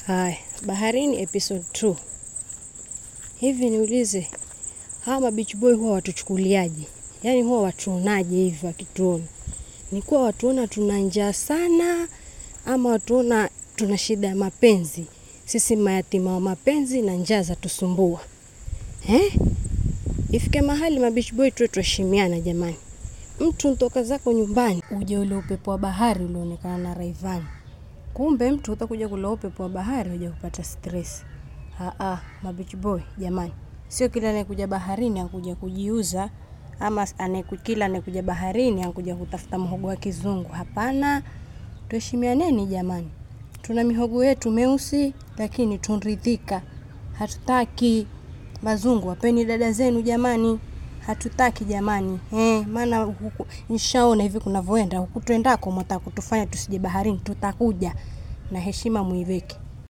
Haya, baharini episode 2. Hivi niulize, hawa mabeach boy huwa watuchukuliaje? Yaani huwa watuonaje hivi wakituona? Ni kuwa watuona tuna njaa sana ama watuona tuna shida ya mapenzi? Sisi mayatima wa mapenzi na njaa za tusumbua. Eh? Ifike mahali mabeach boy tuwe tuheshimiana jamani. Mtu ntoka zako nyumbani uje ule upepo wa bahari ulioonekana na Raivani. Kumbe mtu utakuja kula upepo wa bahari uja kupata stress. Aa, mabeach boy jamani, sio kila anayekuja baharini akuja kujiuza ama anayeku- kila anayekuja baharini akuja kutafuta mhogo wa kizungu. Hapana, tuheshimianeni jamani. Tuna mihogo yetu meusi, lakini tunridhika. Hatutaki mazungu, wapeni dada zenu jamani. Hatutaki jamani eh, maana huku nishaona hivi kunavyoenda huku twendako, mwataka kutufanya tusije baharini. Tutakuja na heshima muiweke.